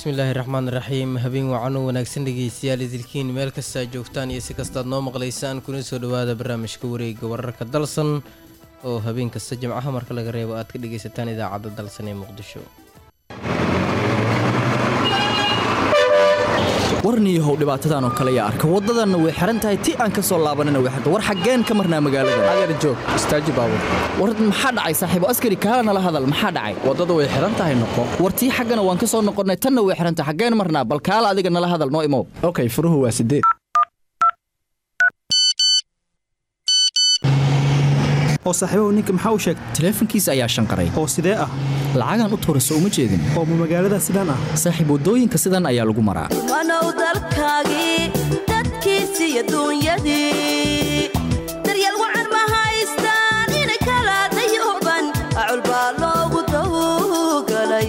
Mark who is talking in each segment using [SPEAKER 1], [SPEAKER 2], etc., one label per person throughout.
[SPEAKER 1] bismillaahi raxmaan raxiim habeen wacan u wanaagsan dhegeystayaal idilkiin meel kasta aad joogtaan iyo si kastaad noo maqlaysaan kuna soo dhowaada barnaamijka wareega wararka dalsan oo habeen kasta jimcaha marka laga reebo aad ka dhegaysataan idaacadda dalsan ee muqdisho
[SPEAKER 2] warniyahow dhibaatadan oo kale yaa arka waddadanna way xihan tahay ti aan ka soo laabanana way xirta war xaggeen ka marnaa magaalada
[SPEAKER 3] adeer joog istaaji baabur
[SPEAKER 2] war maxaa dhacay saaxiibo askari kaala nala hadal maxaa dhacay
[SPEAKER 3] waddada way xihan tahay noqo
[SPEAKER 2] war tii xaggana waan ka soo noqonnay tanna way xihan tahay xaggeen marnaa bal kaala adiga nala hadal noo imow
[SPEAKER 3] okay furuhu waa sideed
[SPEAKER 4] oo saaxiibahu ninka maxaa u sheegtay
[SPEAKER 2] taleefankiisa ayaa shanqaray
[SPEAKER 4] oo sidee ah
[SPEAKER 2] lacagaan u tuura soo uma jeedin
[SPEAKER 4] oo ma magaalada sidaan ah
[SPEAKER 2] saaxiib waddooyinka sidan ayaa lagu maraa
[SPEAKER 5] wanow dalkaagii dadkiisi iyo duunyadii daryeel wacan ma haystaan inay kala dayooban acul baa loogu dawgalay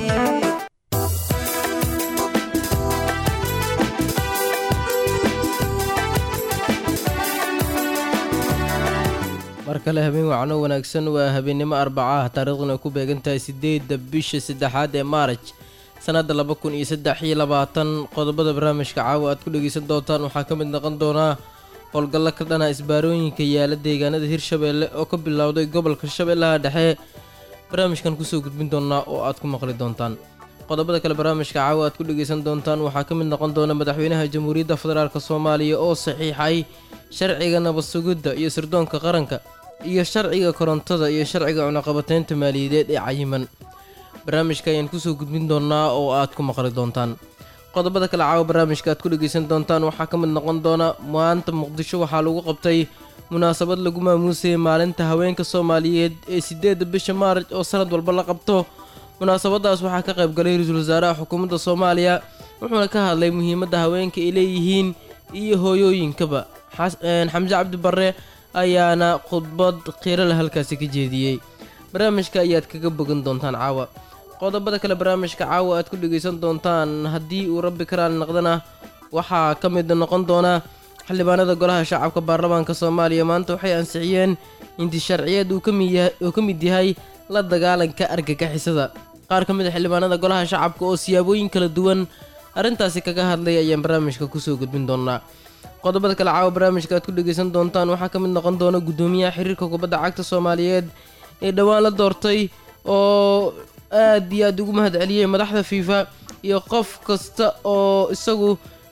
[SPEAKER 1] mar kale habeen wacno wanaagsan waa habeennimo arbaca ah taariikhduna ay ku beegan tahay sideedda bisha saddexaad ee maaraj sannadda laba kun iyo saddex iyo labaatan qodobada barnaamijka caawa aad ku dhegaysan doontaan waxaa ka mid noqon doonaa howlgallo ka dhana isbaarooyinka yaala deegaanada hirshabeelle oo ka bilowday gobolka shabeellaha dhexe barnaamijkan kusoo gudbin doonaa oo aad ku maqli doontaan qodobada kale barnaamijka caawa aad ku dhegaysan doontaan waxaa ka mid noqon doona madaxweynaha jamhuuriyadda federaalk soomaaliya oo saxiixay sharciga nabad sugidda iyo sirdoonka qaranka iyo sharciga korontada iyo sharciga cunaqabateynta maaliyadeed ee cayiman barnaamijka ayaan kusoo gudbin doonaa oo aad ku maqli doontaan qodobada kale caawa barnaamijka aad ku dhegaysan doontaan waxaa ka mid noqon doona maanta muqdisho waxaa lagu qabtay munaasabad lagu maamuusayay maalinta haweenka soomaaliyeed ee sideedda bisha maaraj oo sanad walba la qabto munaasabadaas waxaa ka qayb galay ra-iisul wasaaraha xukuumadda soomaaliya wuxuuna ka hadlay muhiimadda haweenka ay leeyihiin iyo hooyooyinkaba xamse cabdi barre ayaana khudbad qiiro leh halkaasi ka jeediyey barnaamijka ayaad kaga bogan doontaan caawa qodobada kale barnaamijka caawa aad ku dhegaysan doontaan haddii uu rabbi karaali naqdana waxaa ka mid noqon doona xildhibaanada golaha shacabka baarlamaanka soomaaliya maanta waxay ansixiyeen inti sharciyeed uu ka mid yahay la dagaalanka argagixisada qaar ka mid a xildhibaanada golaha shacabka oo siyaabooyin kala duwan arrintaasi kaga hadlay ayaan barnaamijka kusoo gudbin doonaa qodobada kale caawa barnaamijka aad ku dhegaysan doontaan waxaa ka mid noqon doona guddoomiyaha xiriirka kubadda cagta soomaaliyeed ee dhowaan la doortay oo aad iyo aad ugu mahad celiyey madaxda fiifa iyo qof kasta oo isagu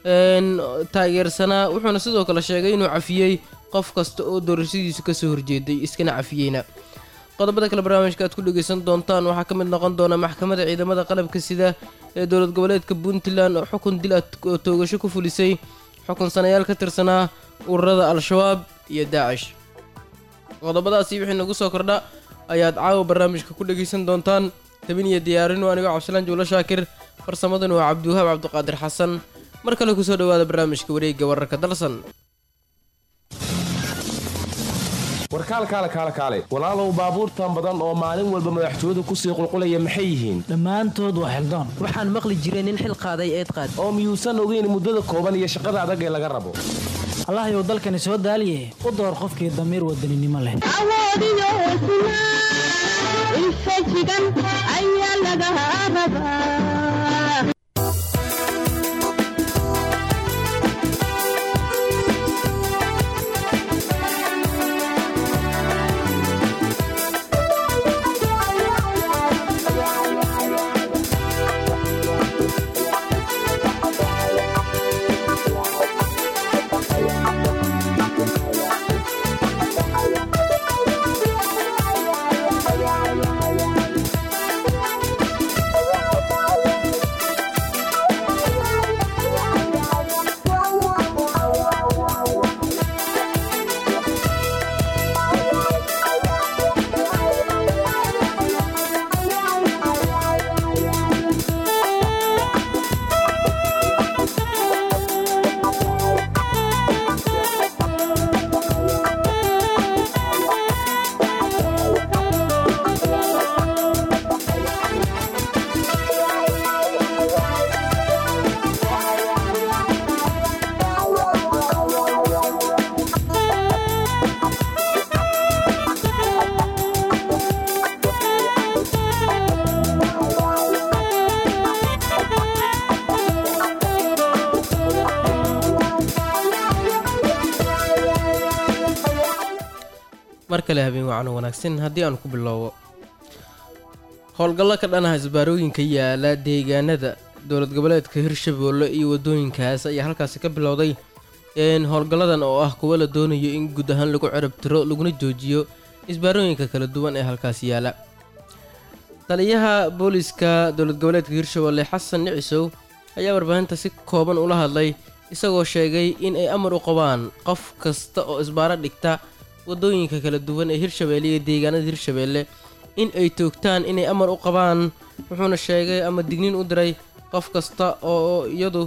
[SPEAKER 1] taageersanaa wuxuuna sidoo kale sheegay inuu cafiyey qof kasta oo doorashadiisu kasoo horjeeday iskana cafiyeyna qodobada kale barnaamijka aad ku dhegaysan doontaan waxaa ka mid noqon doona maxkamadda ciidamada qalabka sida ee dowlad goboleedka puntland oo xukun dil oo toogasho ku fulisay xukun sanayaal ka tirsanaa ururada al-shabaab iyo daacish qodobadaasi wixii nagu soo kordha ayaad caawa barnaamijka ku dhegaysan doontaan tabin iyo diyaarinu anigoo cabdisalaan juulo shaakir farsamadan waa cabdiwahaab cabdiqaadir xasan mar kale kusoo dhowaada barnaamijka wareegga wararka dalsan
[SPEAKER 6] warkaalkaale kaale kaale walaalow baabuurtan badan oo maalin walba madaxtooyadu kusii qulqulaya maxay yihiin
[SPEAKER 7] dhammaantood waa xildaan
[SPEAKER 8] waxaan maqli jiray nin xil qaaday eed qaad
[SPEAKER 6] oo miyuusan ogeyn muddada kooban iyo shaqada adag ee laga rabo
[SPEAKER 7] allahayow dalkani soo daaliye u door qofkii damiir wadaninimo leh
[SPEAKER 9] awoodiyo hesnaa infajigan ayaa laga rabaa
[SPEAKER 1] mar kale habeen wacan wanaagsan haddii aan ku bilowbo howlgallo ka dhanaha isbaarooyinka yaala deegaanada dowlad goboleedka hirshabeelle iyo wadooyinkaas ayaa halkaasi ka bilowday howlgalladan oo ah kuwo la doonayo in guud ahaan lagu cirab tiro laguna joojiyo isbaarooyinka kala duwan ee halkaasi yaala taliyaha booliska dowlad goboleedka hirshabeelle xasan nicisow ayaa warbaahinta si kooban ula hadlay isagoo sheegay in ay amar u qabaan qof kasta oo isbaaro dhigta wadooyinka kala duwan ee hirshabeelle iyo deegaanada hirshabeelle in ay toogtaan inay amar u qabaan wuxuuna sheegay ama digniin u diray qof kasta oo iyadu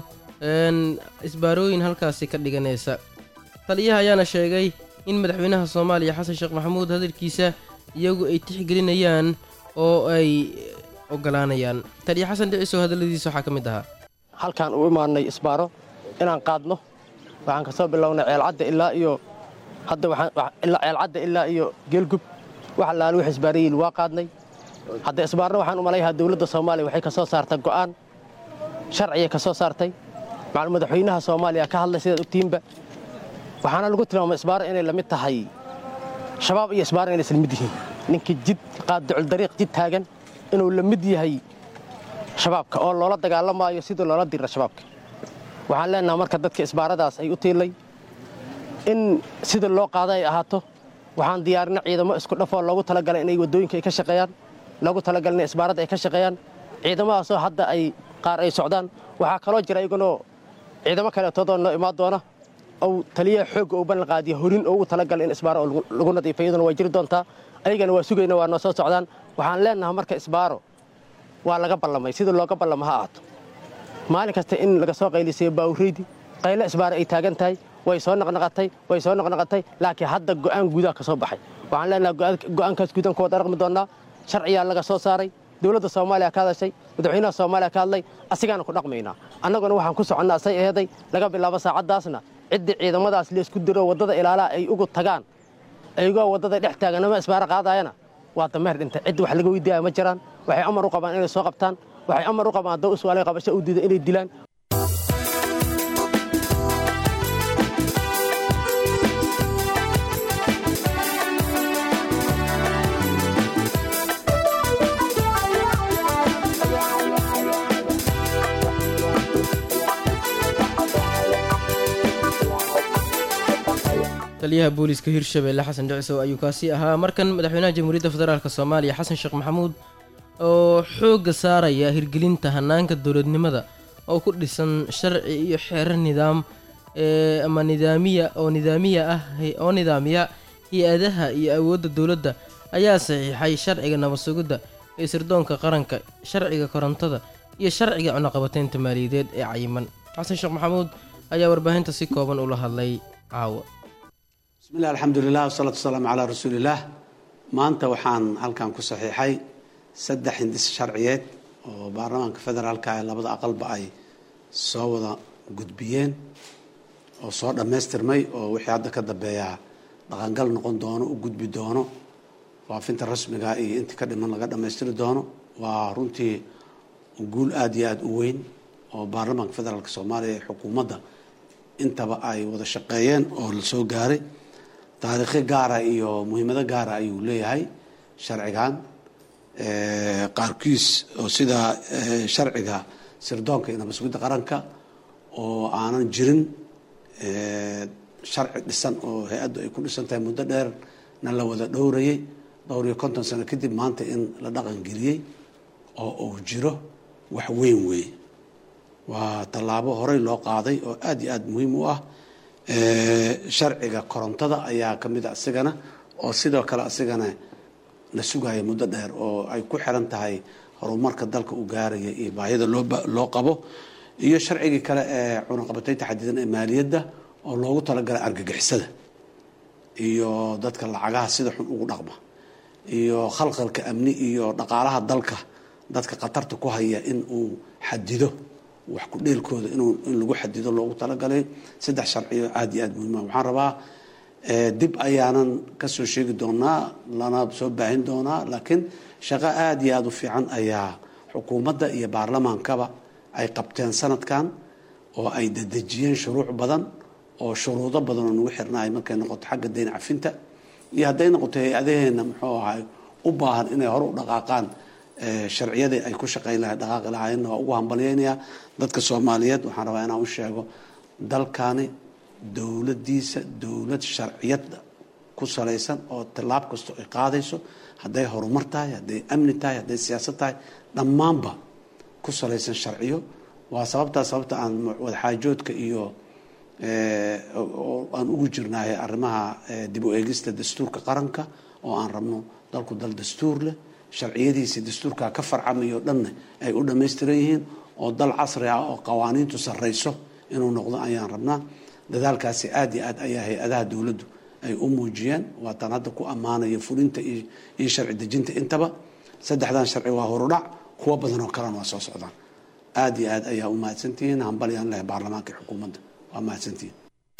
[SPEAKER 1] isbaarooyin halkaasi ka dhiganaysa taliyaha ayaana sheegay in madaxweynaha soomaaliya xasan sheekh maxamuud hadalkiisa iyagu ay tixgelinayaan oo ay ogolaanayaan taliya xasan dhicisow hadalladiisa waxaa ka mid ahaa
[SPEAKER 10] halkaan u imaanay isbaaro inaan qaadno waxaan ka soo bilownay ceelcadda ilaa iyo hadda ilaa ceelcadda ilaa iyo geelgub wax allaale wix isbaarayiil waa qaadnay hadda isbaarna waxaan u malayhaa dowladda soomaaliya waxay ka soo saartay go'aan sharciyay ka soo saartay macal madaxweynaha soomaaliya ka hadlay sidaad ogtihiinba waxaana lagu tilmaamay isbaaro inay la mid tahay shabaab iyo isbaaro inay isla mid yihiin ninkii jid qaadduculdariiq jid taagan inuu la mid yahay shabaabka oo loola dagaalamaayo sidii loola dira shabaabka waxaan leenaha marka dadka isbaaradaas ay u tiilay in sida loo qaada ay ahaato waxaan diyaarina ciidamo isku dhafoo loogu talagalay inay waddooyinka ay ka shaqeeyaan loogu talagalay inay isbaaradda ay ka shaqeeyaan ciidamadaasoo hadda ay qaar ay socdaan waxaa kaloo jira iyagunoo ciidamo kaleetoodoo noo imaan doona ou taliyaha xoogga uu ballan qaadiya horin oo ugu talagalay in isbaaro oo lagu nadiifa iyaduna waa jiri doontaa ayagana waa sugayna waa noo soo socdaan waxaan leenaha marka isbaaro waa laga ballamay sida looga ballama ha ahaato maalin kasta in laga soo qaylisayo baawreydi qaylo isbaaro ay taagan tahay way soo naqnaqatay way soo naqnaqatay laakiin hadda go'aan guudaha ka soo baxay waxaan leenaha go'aankaas guudan ku wada dhaqmi doonnaa sharciyaa laga soo saaray dowladda soomaaliya ka hadashay madaxweynaha soomaaliya ka hadlay asigaana ku dhaqmaynaa annaguna waxaan ku soconnaa say eeday laga bilaabo saacaddaasna ciddii ciidamadaas laysku diro waddada ilaalaha ay ugu tagaan ayagoo waddada dhex taaganama isbaaro qaadaayana waa dameer dhintay ciddi wax laga weydiiyaya ma jiraan waxay amar u qabaan inay soo qabtaan waxay amar u qabaan haddoo iswaalay qabasho u diida inay dilaan
[SPEAKER 1] taliyaha booliska hirshabeelle xasan dhicisow ayuu kaasi ahaa markan madaxweynaha jamhuuriyadda federaalk soomaaliya xasan sheekh maxamuud oo xoogga saaraya hirgelinta hanaanka dowladnimada oo ku dhisan sharci iyo xeerar nidaam ama nidaamiya oo nidaamiya ah oo nidaamiya hay-adaha iyo awoodda dowladda ayaa saxiixay sharciga nabadsugidda ee sirdoonka qaranka sharciga korontada iyo sharciga cunaqabateynta maaliyadeed ee cayiman xasan sheekh maxamuud ayaa warbaahinta si kooban ula hadlay caawa
[SPEAKER 11] bismillahi alxamdulilah wasalaatu wasalaamu calaa rasuulillaah maanta waxaan halkan ku saxiixay saddex hindis sharciyeed oo baarlamaanka federaalka ee labada aqalba ay soo wada gudbiyeen oo soo dhammaystirmay oo wixii hadda ka dambeeyaa dhaqangal noqon doono u gudbi doono faafinta rasmiga iyo intii ka dhiman laga dhammaystiri doono waa runtii guul aada iyo aada u weyn oo baarlamaanka federaalka soomaaliya ee xukuumadda intaba ay wada shaqeeyeen oo la soo gaaray taariikhi gaara iyo muhiimado gaara ayuu leeyahay sharcigan qaarkiis oo sida sharciga sirdoonka iyo nabadsugidda qaranka oo aanan jirin sharci dhisan oo hay-addu ay ku dhisan tahay muddo dheerna la wada dhowrayay dhowr iyo konton sano kadib maanta in la dhaqan geliyey oo uu jiro wax weyn weeye waa tallaabo horey loo qaaday oo aada iyo aada muhiim u ah sharciga korontada ayaa ka mid a isigana oo sidoo kale asigana la sugaya muddo dheer oo ay ku xiran tahay horumarka dalka uu gaaraya iyo baahida loo qabo iyo sharcigii kale ee cunaqabateynta xadidan ee maaliyadda oo loogu talagalay argagixisada iyo dadka lacagaha sida xun ugu dhaqma iyo khalkhalka amni iyo dhaqaalaha dalka dadka khatarta ku haya in uu xadido wax ku dheelkooda in lagu xadido loogu talagalay saddex sharciyo aada iyo aada muhiima waxaan rabaa dib ayaanan kasoo sheegi doonaa lana soo baahin doonaa laakiin shaqo aada iyo aada u fiican ayaa xukuumadda iyo baarlamaankaba ay qabteen sanadkan oo ay dedejiyeen shuruuc badan oo shuruudo badan oo nagu xirnaay markay noqoto xagga dayn cafinta iyo hadday noqoto hay-adaheenna muxuu ahay u baahan inay hore u dhaqaaqaan sharciyadii ay ku shaqayn lahay dhaqaaqi lahaayeenna waa ugu hambalyaynayaa dadka soomaaliyeed waxaan rabaa inaan u sheego dalkani dowladdiisa dowlad sharciyada ku salaysan oo tallaab kastoo ay qaadayso hadday horumar tahay hadday amni tahay hadday siyaasad tahay dhammaanba ku salaysan sharciyo waa sababtaa sababta aan wadaxaajoodka iyo aan ugu jirnaahay arrimaha dib u eegista dastuurka qaranka oo aan rabno dalku dal dastuur leh sharciyadiisii dastuurka ka farcamayo dhanna ay u dhammaystiran yihiin oo dal casri ah oo qawaaniintu sarrayso inuu noqdo ayaan rabnaa dadaalkaasi aad iyo aad ayaa hay-adaha dowladdu ay u muujiyeen waataan hadda ku ammaanaya fulinta iyo sharci dejinta intaba saddexdan sharci waa horudhac kuwo badan oo kalena waa soo socdaan aad iyo aad ayaa u mahadsantihiin hambalyaan leh baarlamaanka iyo xukuumadda waa mahadsantihiin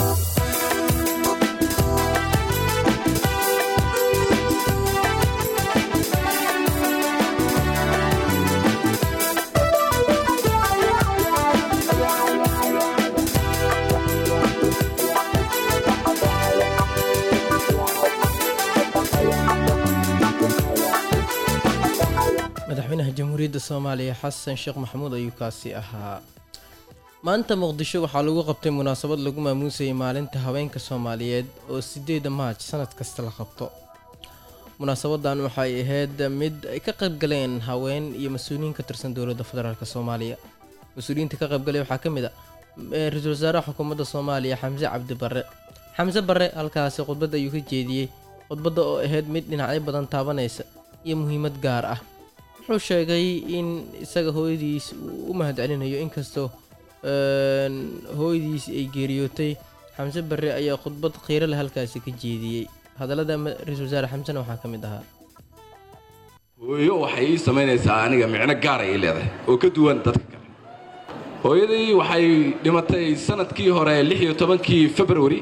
[SPEAKER 1] madaxweynaha jamhuuriyadda soomaaliya xasan sheekh maxamuud ayuu kaasi ahaa maanta muqdisho waxaa lagu qabtay munaasabad lagu maamuusayay maalinta haweenka soomaaliyeed oo sideeda maaj sanad kasta la qabto munaasabadan waxay ahayd mid ay ka qayb galeen haween iyo mas-uuliyiin ka tirsan dowladda federaalk soomaaliya mas-uuliyiinta ka qaybgalay waxaa ka mid a ra-iisul wasaaraha xukuumadda soomaaliya xamse cabdi barre xamse barre halkaasi khudbadda ayuu ka jeediyey khudbadda oo ahayd mid dhinacyo badan taabanaysa iyo muhiimad gaar ah wuxuu sheegay in isaga hooyadiis uu u mahadcelinayo inkastoo hooyadiis ay geeriyootay xamse barre ayaa khudbad khiiro leh halkaasi ka jeediyey hadallada ra-iisul wasaare xamsena waxaa ka mid ahaa
[SPEAKER 12] hooyo waxay ii samaynaysaa aniga micno gaara ii leedahay oo ka duwan dadka kale hooyadii waxay dhimatay sanadkii hore lix iyo tobankii februari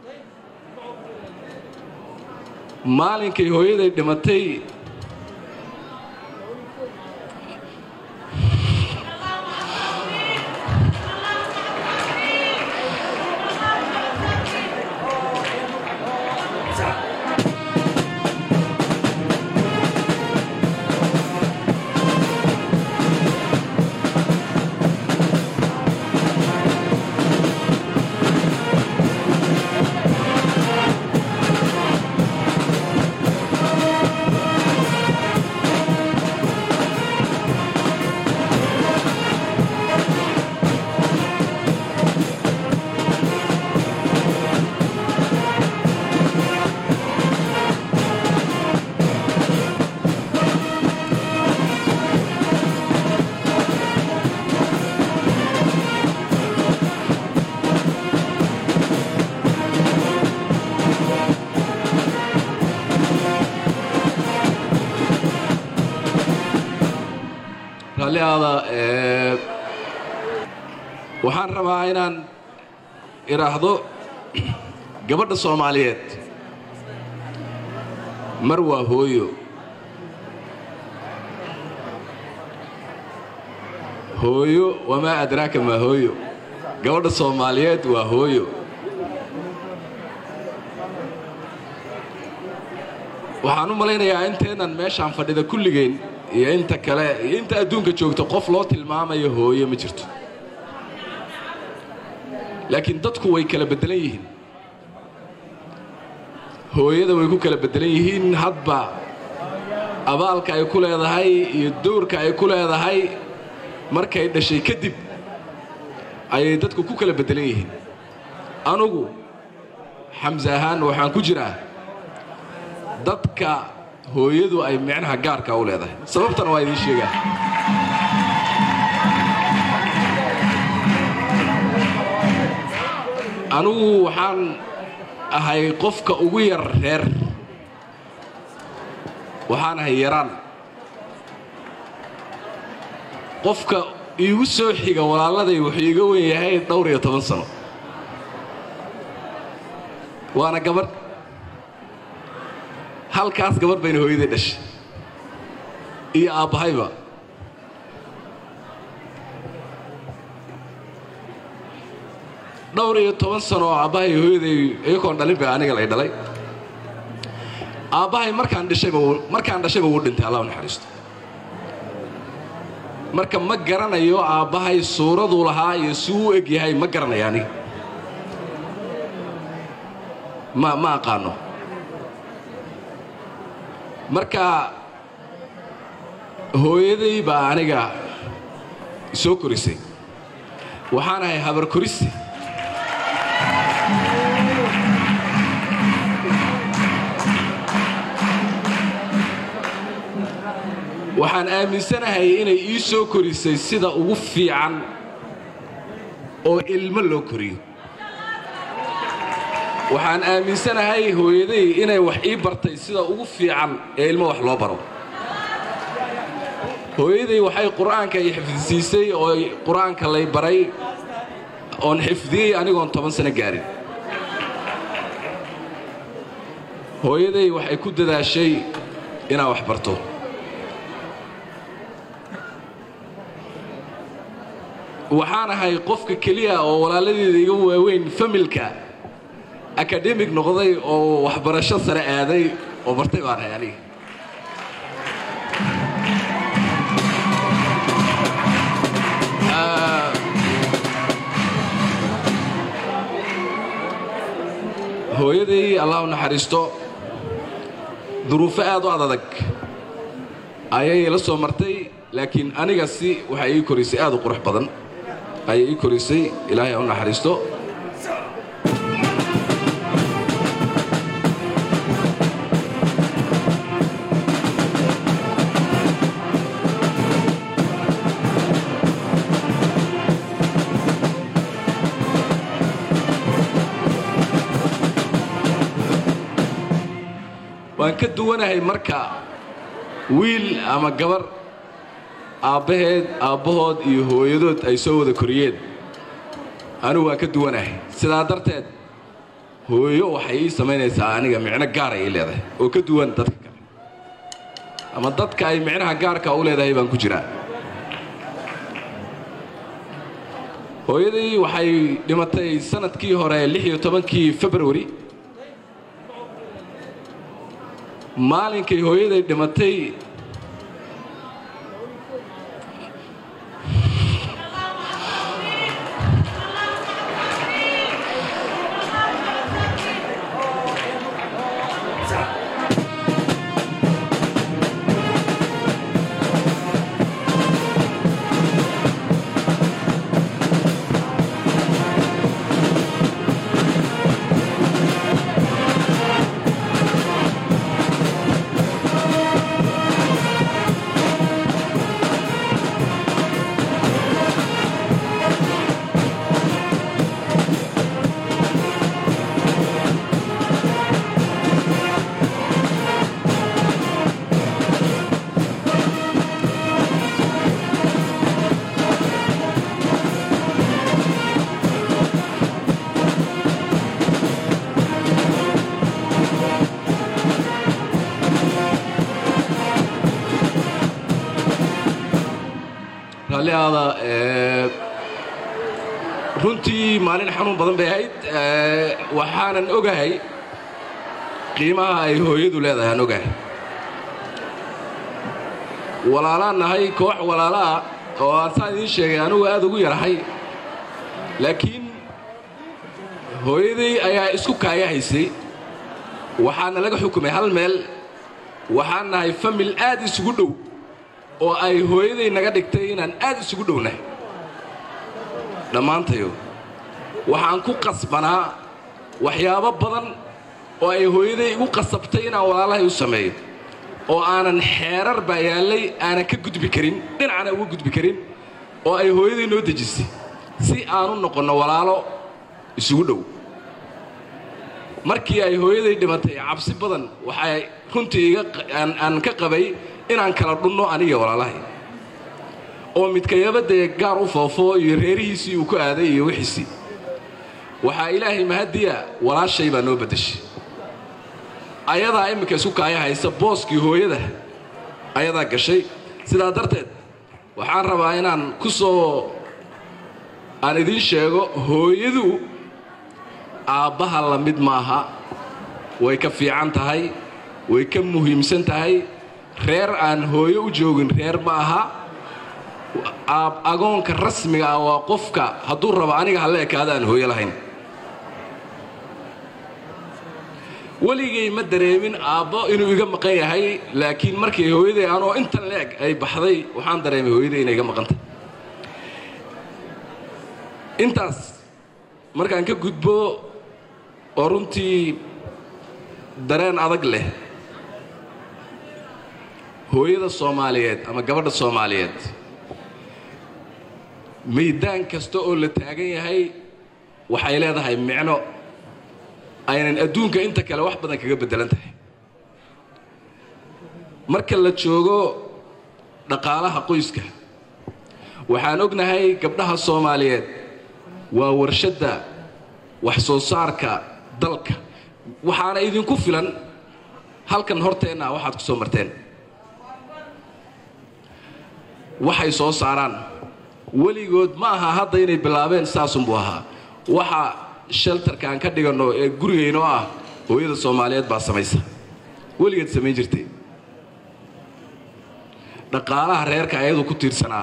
[SPEAKER 12] maalinkay hooyaday dhimatay raalliaada waxaan rabaa inaan idhaahdo gabadha soomaaliyeed mar waa hooyo hooyo wamaa adraaka maa hooyo gabadha soomaaliyeed waa hooyo waxaan u malaynayaa inteennan meeshaan fadhida kulligeen iyo inta kale iyo inta adduunka joogta qof loo tilmaamayo hooyo ma jirto laakiin dadku way kala beddelan yihiin hooyada way ku kala beddelan yihiin hadba abaalka ay ku leedahay iyo dowrka ay ku leedahay markay dhashay kadib ayay dadku ku kala beddelan yihiin anugu xamse ahaan waxaan ku jiraa dadka hooyadu ay micnaha gaarka u leedahay sababtana waa idiin sheegaa anugu waxaan ahay qofka ugu yar reer waxaan ahay yaraan qofka iigu soo xiga walaaladay wuxuu iiga wen yahay dhowr iyo toban sano waana gabadh halkaas gabadh bayna hooyaday dhashay iyo aabbahayba dhowr iyo toban sano oo aabbahay hooyaday iyakoon dhalin bay aniga lay dhalay aabbahay markaan dhashayba wuu- markaan dhashayba wuu dhintay allah u naxariisto marka ma garanayo aabbahay suuraduu lahaa iyo si uu eg yahay ma garanaya aniga ma ma aqaano marka hooyaday baa aniga soo korisay waxaan ahay habar korisi waxaan aaminsanahay inay ii soo korisay sida ugu fiican oo ilmo loo koriyo waxaan aaminsanahay hooyaday inay wax ii bartay sida ugu fiican ee ilmo wax loo baro hooyaday waxay qur'aanka i xifdisiisay oo qur'aanka lay baray oon xifdiyey anigoon toban sano gaarin hooyaday waxay ku dadaashay inaan wax barto waxaan ahay qofka keliya oo walaaladeeda iga waaweyn familka akademig noqday oo waxbarasho sare aaday oo bartay baan ahay aniga Ah, hooyaday allah u naxariisto duruufo aad u adadag ayay la soo martay laakiin aniga si waxay ii korisay aad u qurux badan ayay ii korisay ilaahay ha u naxariisto waan ka duwanahay marka wiil ama gabar aabbaheed aabbahood iyo hooyadood ay soo wada koriyeen anigu waan ka duwanahay sidaa darteed hooyo waxay ii samaynaysaa aniga micno gaar ay ii leedahay oo ka duwan dadka kale ama dadka ay micnaha gaarka u leedahay baan ku jiraa hooyaday waxay dhimatay sanadkii hore lix iyo tobankii februari maalinkay hooyaday dhimatay raalli aada ee, runtii maalin xanuun badan bay ahayd ee, waxaanan ogahay qiimaha ay hooyadu leedahay aan ogahay walaalaan nahay koox walaala ah oo aan saan idiin sheegay anugu aad ugu yarahay laakiin hooyaday ayaa isku kaaya haysay waxaana laga xukumay hal meel waxaan nahay famil aad isugu dhow oo ay hooyaday naga dhigtay inaan aad isugu dhownahay dhammaantayo waxaan ku qasbanaa waxyaabo badan oo ay hooyaday igu qasabtay inaan walaalahay u sameeyo oo aanan xeerar baa yaallay aanan ka gudbi karin dhinacna uga gudbi karin oo ay hooyaday noo dejisay si aanu noqonno walaalo isugu dhow markii ay hooyaday dhimatay cabsi badan waxay runtii iga aan aan ka qabay inaan kala dhunno aniga walaalahay oo midkayaba dee gaar u foofo iyo reerihiisii uu ku aaday iyo wixiisii waxaa ilaahay mahadiya walaashay baa noo beddeshay ayadaa imminka isku kaaya haysa booskii hooyada ayadaa gashay sidaa darteed waxaan rabaa inaan ku soo aan idiin sheego hooyadu aabbaha la mid maaha way ka fiican tahay way ka muhiimsan tahay reer aan hooyo u joogin reer ma aha aab agoonka rasmiga ah waa qofka hadduu rabo aniga halla ekaada aan hooyo lahayn weligay ma dareemin aabbo inuu iga maqan yahay laakiin markii hooyaday anoo intan leeg ay baxday waxaan dareemay hooyaday inay iga maqantay intaas markaan ka gudbo oo runtii dareen adag leh hooyada soomaaliyeed ama gabadha soomaaliyeed maydaan kasta oo la taagan yahay waxay leedahay micno aynan adduunka inta kale wax badan kaga beddelan tahay marka la joogo dhaqaalaha qoyska waxaan ognahay gabdhaha soomaaliyeed waa warshadda wax soo saarka dalka waxaana idinku filan halkan horteenna waxaad ku soo marteen waxay soo saaraan weligood ma aha hadda inay bilaabeen saasunbuu ahaa waxa sheltarkaan ka dhiganno ee gurigaynoo ah hooyada soomaaliyeed baa samaysa weligeed samayn jirtay dhaqaalaha reerka ayadu ku tiirsanaa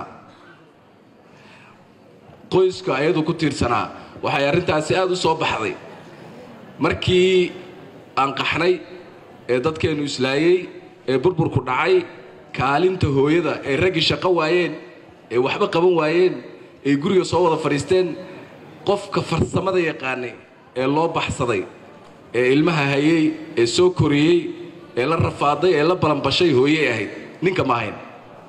[SPEAKER 12] qoyska ayadu ku tiirsanaa waxay arrintaasi aad u soo baxday markii aan qaxnay ee dadkeennu islaayey ee burburku dhacay kaalinta hooyada ee raggii shaqo waayeen ee waxba qaban waayeen ee guriga soo wada fadhiisteen qofka farsamada yaqaanay ee loo baxsaday ee ilmaha hayey ee soo koriyey ee la rafaaday ee la balanbashay hooyey ahayd ninka ma ahayn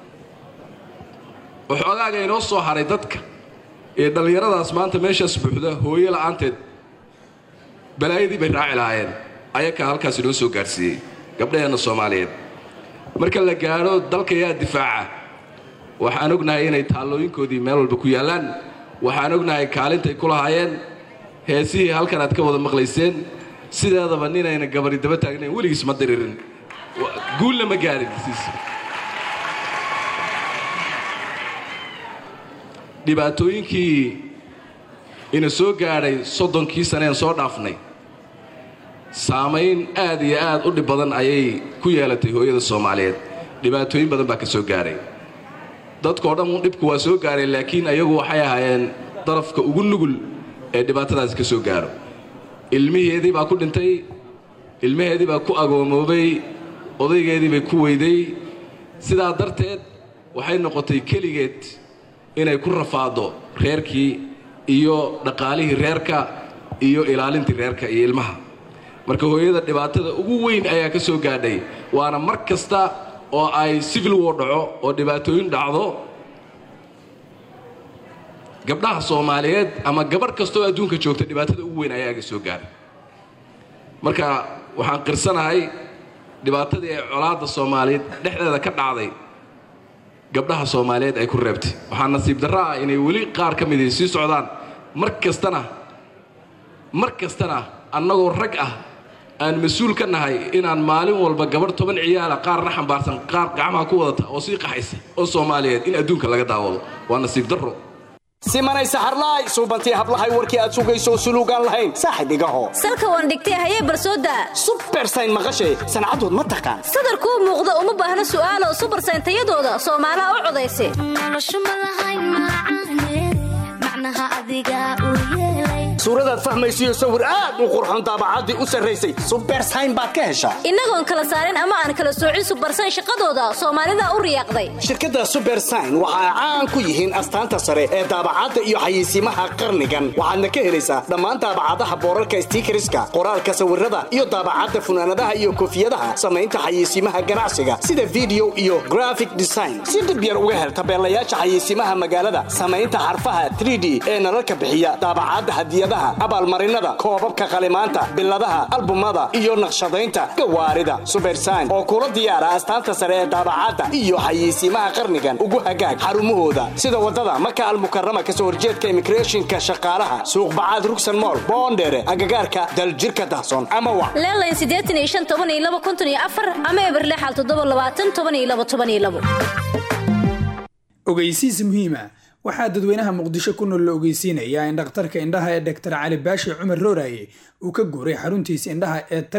[SPEAKER 12] waxoogaaga inoo soo haray dadka ee dhallinyaradaas maanta meeshaas buuxda hooyo la'aanteed balaayadii bay raaci lahaayeen ayakaa halkaas inoo soo gaadhsiiyey gabdhaheenna soomaaliyeed marka la gaadho dalka yaa difaaca waxaan ognahay inay taallooyinkoodii meel walba ku yaallaan waxaan ognahay kaalintay ku lahaayeen heesihii halkan aad ka wada maqlayseen sideedaba ninayna gabari daba taagnayn weligiis ma diririn guulna ma gaadhin dhibaatooyinkii ina soo gaadhay soddonkii saneen soo dhaafnay saamayn aad iyo aad u dhib badan ayay ku yeelatay hooyada soomaaliyeed dhibaatooyin badan baa ka soo gaadhay dadkao dhan dhibku waa soo gaadhay laakiin ayagu waxay ahaayeen darafka ugu nugul ee dhibaatadaasi ka soo gaadho ilmiheedii baa ku dhintay ilmaheedii baa ku agoomoobay odaygeedii bay ku weyday sidaa darteed waxay noqotay keligeed inay ku rafaado reerkii iyo dhaqaalihii reerka iyo ilaalintii reerka iyo ilmaha marka hooyada dhibaatada ugu weyn ayaa ka soo gaadhay waana mar kasta oo ay civil war dhaco oo dhibaatooyin dhacdo gabdhaha soomaaliyeed ama gabarh kastaoo adduunka joogta dhibaatada ugu weyn ayaa ka soo gaadhay marka waxaan qirsanahay dhibaatadii ay colaadda soomaaliyeed dhexdeeda ka dhacday gabdhaha soomaaliyeed ay ku reebtay waxaa nasiib darro ah inay weli qaar ka midii sii socdaan mar kastana mar kastana annagoo rag ah aan mas-uul ka nahay inaan maalin walba gabarh toban ciyaala qaarna xambaarsan qaar gacmaha ku wadata oo sii qaxaysa oo soomaaliyeed in adduunka laga daawado waa nasiib darro
[SPEAKER 13] simanay saxarlaay suubantii hablahay warkii aad sugayso suluugaan lahayn saaxib igaho
[SPEAKER 14] salka waan dhigtay hayee barsooda
[SPEAKER 13] subersayn maqashay sancadood ma taqaan
[SPEAKER 14] sadarkuu muuqda uma baahna su'aalo subersayn tayadooda soomaalaha u codaysa
[SPEAKER 13] suuradaad fahmaysiyo sawir aad u qurxon daabacaddii u sarraysay subersayn baad ka heshaa
[SPEAKER 14] innagoon kala saarin ama aan kala soocin subersayn shaqadooda soomaalida u riyaaqday
[SPEAKER 13] shirkadda subersayn waxa ay caan ku yihiin astaanta sare ee daabacadda iyo xayeysiimaha qarnigan waxaadna ka helaysaa dhammaan daabacadaha boorarka stiikariska qoraalka sawirada iyo daabacadda funaanadaha iyo koofiyadaha samaynta xayeysiimaha ganacsiga sida video iyo graphic design si dhib yar uga hel tabeelayaasha xayeysiimaha magaalada samaynta xarfaha 3d ee nalalka bixiya daabacadda hadiyadaha abaalmarinada koobabka qalimaanta biladaha albumada iyo naqshadaynta gawaarida subersayn oo kula diyaara astaanta sare ee daabacadda iyo xayeysiimaha qarnigan ugu hagaag xarumahooda sida wadada maka almukarama kasoo horjeedka immigrationka shaqaalaha suuq bacaad rugsan mool boondheere agagaarka daljirka dahsoon ama wa
[SPEAKER 14] leelayn siddeetan iyo shan toban iyo laba konton iyo afar ama eberle xal toddoba labaatan toban iyo laba toban iyo labo
[SPEAKER 15] ogeysiis muhiima waxaa dadweynaha muqdisho ku nool la ogeysiinayaa in dhakhtarka indhaha ee dhaktar cali baashi cumar rooraye uu ka guuray xaruntiisa indhaha ee taleex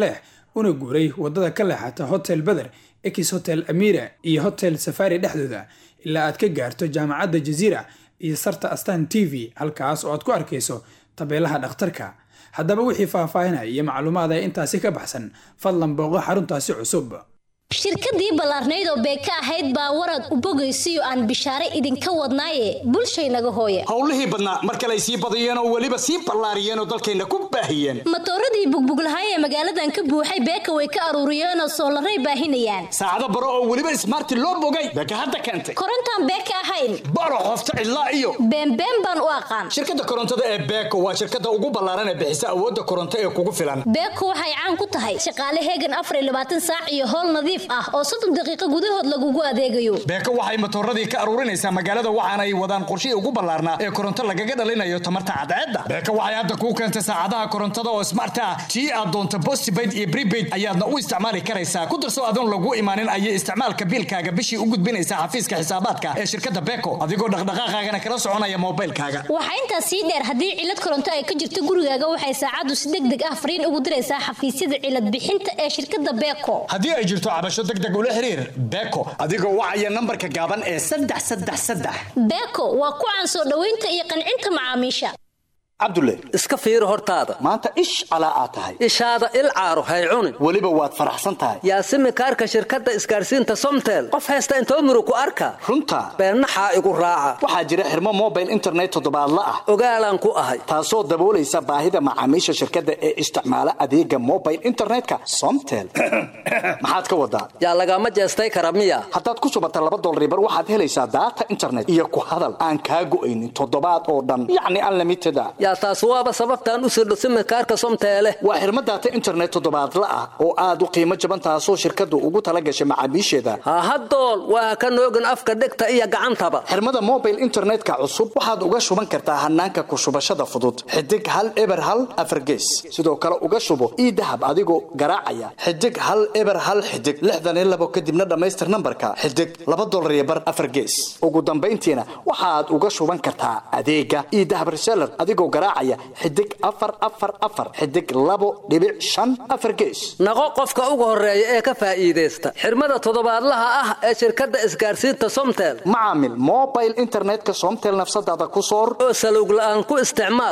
[SPEAKER 15] una guuray wadada ka leexata hotel beder ex hotel amira iyo hotel safari dhexdooda ilaa aad ka gaarto jaamacadda jaziira iyo sarta astan t v halkaas oo aad ku arkayso tabeelaha dhakhtarka haddaba wixii faahfaahinaya iyo macluumaad ee intaasi ka baxsan fadlan booqo xaruntaasi cusub
[SPEAKER 14] shirkadii ballaarnayd oo beeka ahayd baa warad u bogaysiyo aan bishaare idinka wadnaaye bulshaynaga hooya
[SPEAKER 13] howlihii badnaa mar kale ay sii badiyeen oo weliba sii ballaariyeen oo dalkayna ku baahiyeen
[SPEAKER 14] matooradii bugbuglahay ee magaaladan ka buuxay beeka way ka aruuriyeen oo soolaray baahinayaan
[SPEAKER 13] saacado baro oo weliba ismaarti loo bogay beeka hadda keentay
[SPEAKER 14] korontaan beeka ahayn
[SPEAKER 13] baro qofta cidlaa iyo
[SPEAKER 14] beenbeen baan u aqaan
[SPEAKER 13] shirkadda korontada ee beeko waa shirkadda ugu ballaaran ee bixisa awoodda koronto ee kugu filan
[SPEAKER 14] beeko waxay caan ku tahay shaqaale heegan afar iyo labaatan saac iyo howl nadiif ah oo soddon daqiiqo gudahood lagugu adeegayo
[SPEAKER 13] beeko waxay matooradii ka aruurinaysaa magaalada waxaana ay wadaan qorshihii ugu ballaarnaa ee koronto lagaga dhalinayo tamarta cadceedda beeko waxay hadda kuu keentay saacadaha korontada oo smart ah tii aad doonto postpaid iyo prepaid ayaadna u isticmaali karaysaa ku darso adoon lagu imaanin ayay isticmaalka biilkaaga bishii u gudbinaysaa xafiiska xisaabaadka ee shirkadda beeko adigoo dhaqdhaqaaqaagana kala soconaya moobaylkaaga
[SPEAKER 14] waxaa intaas sii dheer haddii cilad koronto ay ka jirto gurigaaga waxay saacaddu si deg deg ah fariin ugu diraysaa xafiisyada cilad bixinta ee shirkadda beeko
[SPEAKER 13] haddii ay jirto cabasho deg deg ula xiriir beeko adigoo wacaya nambarka gaaban ee saddex saddex saddex
[SPEAKER 14] beeko waa ku caan soo dhoweynta iyo qancinta macaamiisha
[SPEAKER 13] cabdulle
[SPEAKER 16] iska fiiri hortaada
[SPEAKER 13] maanta ish calaa aad tahay
[SPEAKER 16] ishaada il caaro hay cunin
[SPEAKER 13] weliba waad faraxsan tahay
[SPEAKER 16] yaasimi kaarka shirkadda isgaarsiinta somtel qof haysta intoo murug ku arka
[SPEAKER 13] runta
[SPEAKER 16] beennaxaa igu raaca
[SPEAKER 13] waxaa jira xirmo mobile internet toddobaadla ah
[SPEAKER 16] ogaalaan ku ahay
[SPEAKER 13] taasoo daboolaysa baahida macaamiisha shirkadda ee isticmaala adeega mobile internetka somtel maxaad ka wadaa
[SPEAKER 16] yaa lagama jeestay kara miya
[SPEAKER 13] haddaad ku shubata laba dolaribar waxaad helaysaa daata internet iyo ku hadal aan kaa go'aynin toddobaad oo dhan yacni unlimited a
[SPEAKER 16] yaa taas waaba sababtaan u sirdho simikaarka somteele
[SPEAKER 13] waa xirmo daata internet toddobaadla ah oo aad u qiimo jaban taasoo shirkaddu ugu tala gashay macaamiisheeda
[SPEAKER 16] hahadool waa ka noogin afka dhegta iyo gacantaba
[SPEAKER 13] xirmada mobile internetka cusub waxaad uga shuban kartaa hanaanka ku shubashada fudud xidig hal eber hal afargees sidoo kale uga shubo ii dahab adigoo garaacaya xidig hal eber hal xidig lixdan iyo labo kadibna dhammaystir nambarka xidig laba dolar iyo bar afargees ugu dambayntiina waxaad uga shuban kartaa adeega ii dahab reseller adigoo garaacaya xidig afar afar afar xidig labo dhibic shan afar gees
[SPEAKER 16] naqo qofka ugu horeeya ee ka faa'iidaysta xirmada toddobaadlaha ah ee shirkadda isgaarsiinta somtel
[SPEAKER 13] macaamil mobile internetka somtel nafsadaada ku soor
[SPEAKER 16] oo salowg la'aan ku isticmaal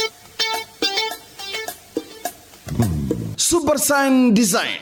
[SPEAKER 17] subersign design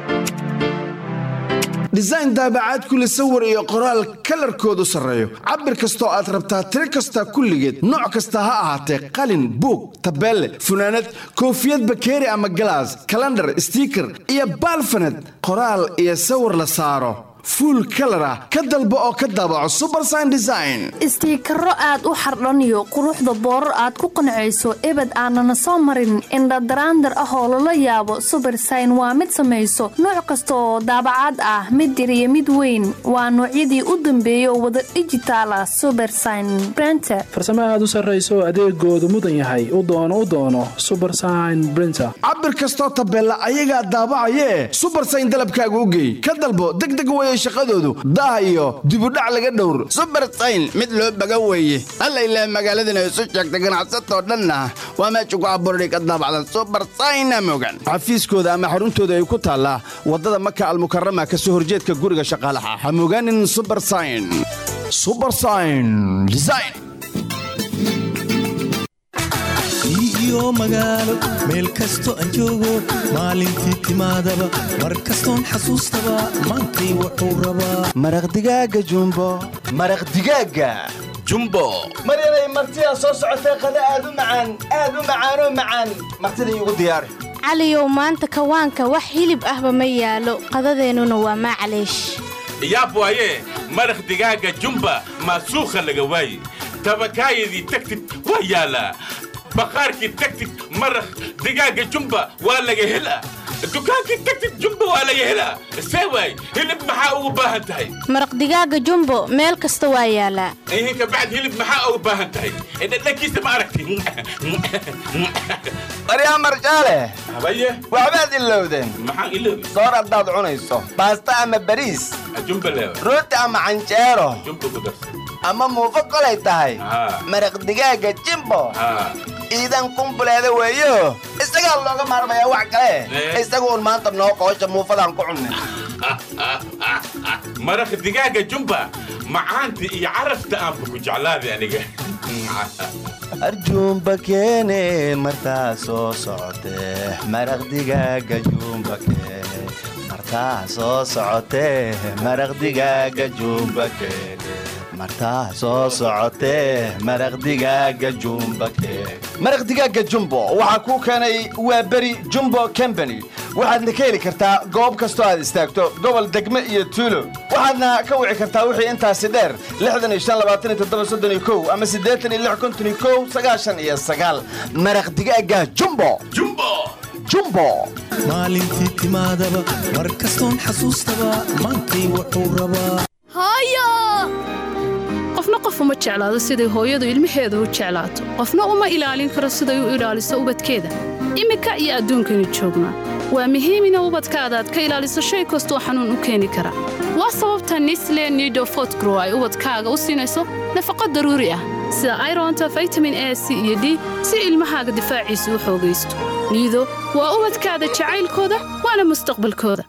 [SPEAKER 17] design daabacaad kule sawir iyo qoraal kalarkoodu sarreeyo cabir kastoo aad rabtaa tiro kasta kulligeed nooc kasta ha ahaatee qalin buug tabeelle funaanad koofiyad bakeeri ama galaas kalandhar stiiker iyo baalfaned qoraal iyo sawir la saaro fuul kalar ah ka dalbo oo ka daabaco subersign design
[SPEAKER 18] istiikaro aad u xardhaniyo quruxda boorar aad ku qancayso ebed aanana soo marin indhadaraandar ah oo lala yaabo subersign waa mid samayso nooc kasta oo daabacaad ah mid yar iyo mid weyn waa noocyadii u dambeeya oo wada dhijitaal ah subersign brenter
[SPEAKER 4] farsamo aad u sarrayso adeegoodu mudan yahay u doono u doono subersign brinter
[SPEAKER 17] cabir kastoo tabeella ayagaa daabacayee subersign dalabkaaga u geey ka dalbo degdeg weye shaqadoodu daah iyo dibudhac laga dhowr subersayn mid loo baga weeye alla ilaah magaaladana isu sheegta ganacsatoo dhanna waa meesha ku abuurani ka daabacda subersayna mogan xafiiskooda ama xaruntooda ay ku taallaa waddada maka almukarama ka soo horjeedka guriga shaqaalaha ha mogaanin subersayn subersayn design
[SPEAKER 19] iyo magaalo meel kasto aan joogo maalintii timaadaba mar kastoon xasuustaba maantay wuxuu rabaa
[SPEAKER 17] maraq digaaga jumbo maraq digaaga jumbo
[SPEAKER 20] maryanay martidaa soo socotee qada aad u macaan aad u macaanoo macaan martida iigu diyaari
[SPEAKER 21] caliyow maanta kawaanka wax hilib ahba ma yaalo qadadeennuna waa maclaysh
[SPEAKER 22] yaab waaye maraq digaaga jumba maasuukha laga waaye tabakaayadii tagtid waa yaalaa baqaarkii tagtid maraq digaaga jumba waa laga helaa dukaankii tagtid jumba waa laga helaa see waay hilib maxaa ugu baahan tahay
[SPEAKER 21] maraq digaaga jumbo meel kasta waa yaalaa
[SPEAKER 22] ihin kabacd hilib maxaa ugu baahan tahay dhadhankiisa ma aragti
[SPEAKER 20] baryaa marjaale
[SPEAKER 22] habaye
[SPEAKER 20] waxbaad ilowdeen
[SPEAKER 22] maxaan iloobi
[SPEAKER 20] soor haddaad cunayso baasta ama bariis
[SPEAKER 22] jumba leewa
[SPEAKER 20] rooti ama canjeero
[SPEAKER 22] jumba ku darsa
[SPEAKER 20] ama muufo kolay tahay maraq digaaga jimbo
[SPEAKER 17] iidan kumbuleeda weeyo isagaa looga maarmayaa wax kale isagu un maanta noo qoosha muufadaan ku cunne
[SPEAKER 22] maraq digaaga jumba macaanta iyo carafta aanba ku jeclaaday aniga
[SPEAKER 2] arjuumba keene martaa soo socotee maraq digaaga juumba keene martaa soo socotee maraq digaaga juumba keene martaa soo socotee maraq digaaga juumba keene
[SPEAKER 17] maraq digaaga jumbo waxaa kuu keenay waa beri jumbo combany waxaadna ka heli kartaa goob kastoo aad istaagto gobol degme iyo tuulo waxaadna ka wici kartaa wixii intaasi dheer ama iyo maraq digaaga jumbo jumbo
[SPEAKER 19] maalintii timaadaba mar kastoon xasuustaba maantay wuxuu rabaa
[SPEAKER 3] qofna qof uma jeclaado siday hooyadu ilmaheeda u jeclaato qofna uma ilaalin karo siday u ilaaliso ubadkeeda iminka iyo adduunkaynu joognaa waa muhiim ina ubadkaada aad ka ilaaliso shay kastoo xanuun u keeni kara waa sababta nisle nido fotgrow ay ubadkaaga u siinayso nafaqo daruuri ah sida ironta vitamin a c iyo d si ilmahaaga difaaciisa u xoogaysto niido waa ubadkaada jacaylkooda waana mustaqbalkooda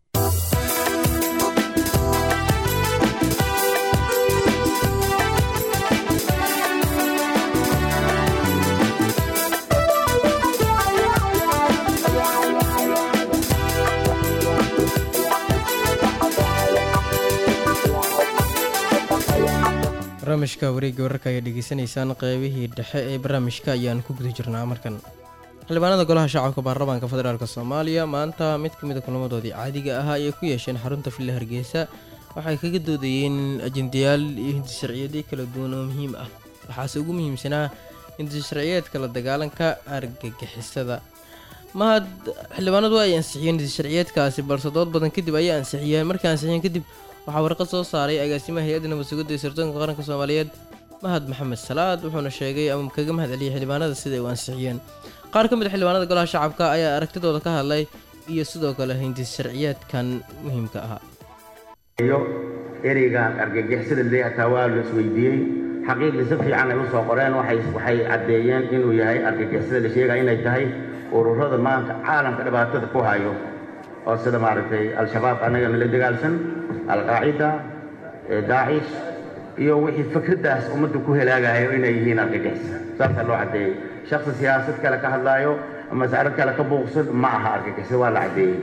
[SPEAKER 1] barnaamijka wareegga wararka ayaa dhegeysanaysaan qeybihii dhexe ee barnaamijka ayaan ku guda jirnaa markan xildhibaanada golaha shacabka baarlamaanka federaalk soomaaliya maanta mid ka mid a kulamadoodii caadiga ahaa ayay ku yeesheen xarunta villa hargeysa waxay kaga doodayeen ajendayaal iyo hinti sharciyeedyo kala duwan oo muhiim ah waxaase ugu muhiimsanaa hinti sharciyeedka la dagaalanka argagixisada mahad xildhibaanadu ay ansixiyeen hinti sharciyeedkaasi balse dood badan kadib ayay ansixiyeen markay ansixiyeen kadib waxaa warqad soo saaray agaasimaha hay-adda nabadsugidda ee sirdoonka qaranka soomaaliyeed mahad maxamed salaad wuxuuna sheegay ama kaga mahad celiyay xildhibaanada sida ay u ansixiyeen qaar ka mid a xildhibaanada golaha shacabka ayaa aragtidooda ka hadlay iyo sidoo kale hinti sharciyeedkan muhiimka ahaa
[SPEAKER 23] iyo ereygan argagixisada leeyahataa waa la isweydiiyey xaqiiqdii si fiican ay u soo qoreen waxay waxay caddeeyeen inuu yahay argagixisada la sheegaya inay tahay ururada maanta caalamka dhibaatada ku hayo oo sida maaragtay al-shabaab annagana la dagaalsan alqaacida daacish iyo wixii fikraddaas ummadda ku helaagayo inay yihiin argagixisa saasaa loo caddeeyey shaksi siyaasad kale ka hadlaayo mas'alad kale ka buuqsan ma aha argagixisa waa la caddeeyey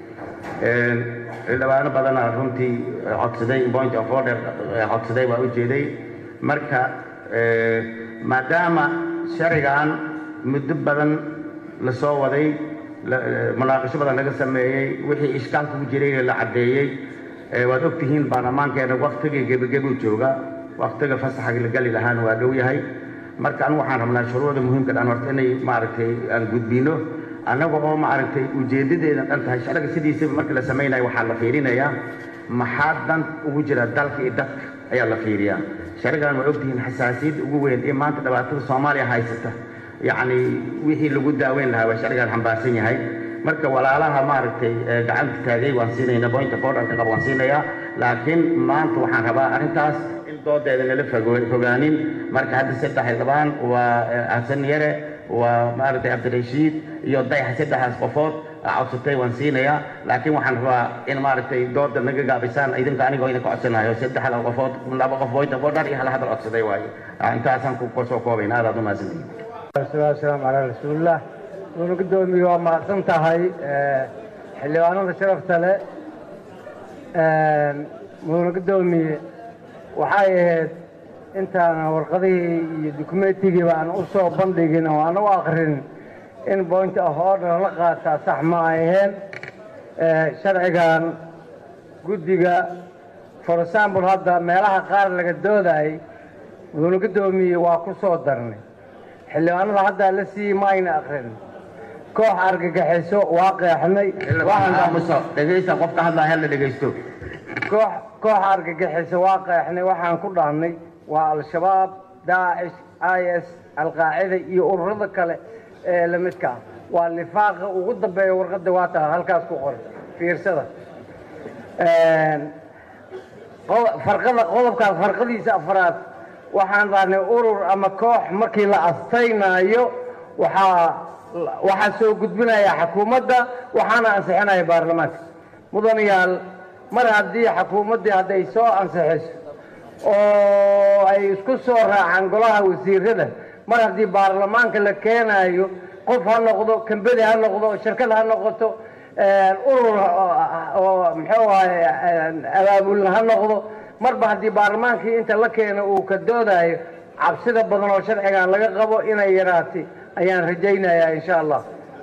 [SPEAKER 23] xildhibaano badana runtii codsaday point of order codsaday waa u jeeday marka maadaama sharcigan muddo badan la soo waday munaaqasho badan laga sameeyey wixii ishkaalka ku jirayna la caddeeyey waad og tihiin baarlamaankeena waktigii gebagebuu jooga waktiga fasaxa la gali lahaana waa dhow yahay marka anigu waxaan rabnaa shuruucda muhiimka dhan horta inay maaragtay aan gudbino annaga oo maaragtay ujeeddadeeda dhan tahay sharciga sidiisaba marka la samaynayo waxaa la fiirinayaa maxaa dan ugu jira dalka iyo dadka ayaa la fiiriyaa sharcigan waa ogtihiin xasaasiyadda ugu weyn ee maanta dhibaatada soomaaliya haysata yacni wixii lagu daaweyn lahaa waa sharcigan xambaarsan yahay marka walaalaha maaragtay gacanta taagay waan siinayna bointa borderka qab waan siinayaa laakiin maanta waxaan rabaa arrintaas in doodeeda nala fogaanin marka hadda saddex xildhibaan waa xasan yare waa maaragtay cabdirashiid iyo dayax saddexdaas qofood codsatay waan siinayaa laakiin waxaan rabaa in maaragtay dooda naga gaabisaan idinka anigoo idinka codsanayo saddexda qofood laba qof bointa border iyo hal hadal codsaday waaye intaasaan ku soo koobayna aadaad u mahadsantihin
[SPEAKER 24] wasalaamu calaa rasuulilah wuuna gudoomiye waa mahadsan tahay xildhibaanada sharafta leh wuuna gudoomiye waxay ahayd intaana warqadihii iyo dukumentigiiba aan u soo bandhigin oo aan u akrin in point of order la qaataa sax ma ay aheen sharcigan guddiga for example hadda meelaha qaar laga doodayay wuuna gudoomiye waa ku soo darnay xildhibaanada haddaa la siiyey ma ayna akrin koox argagaxiso waa qeexnay
[SPEAKER 23] dhegaysta qofka hadlaa hella dhegaysto
[SPEAKER 24] koox koox argagixiso waa qeexnay waxaan ku dhahnay waa al-shabaab daacish i s alqaacida iyo ururada kale ee la midka ah waa lifaaqa ugu dambeeya warqadda waa taa halkaas ku qoran fiirsada farqada qodobkaas farqadiisa afraad waxaan dhahnay urur ama koox markii la astaynaayo waxaa waxaa soo gudbinaya xukuumadda waxaana ansixinaya baarlamaanka mudanayaal mar haddii xukuumaddii hadday soo ansixiso oo ay isku soo raacaan golaha wasiirada mar haddii baarlamaanka la keenayo qof ha noqdo kambedi ha noqdo shirkad ha noqoto urur oo muxuu ahay abaabulna ha noqdo marba haddii baarlamaankii inta la keeno uu ka doodayo cabsida badan oo sharcigan laga qabo inay yaraatay ayaan rajaynayaa insha allah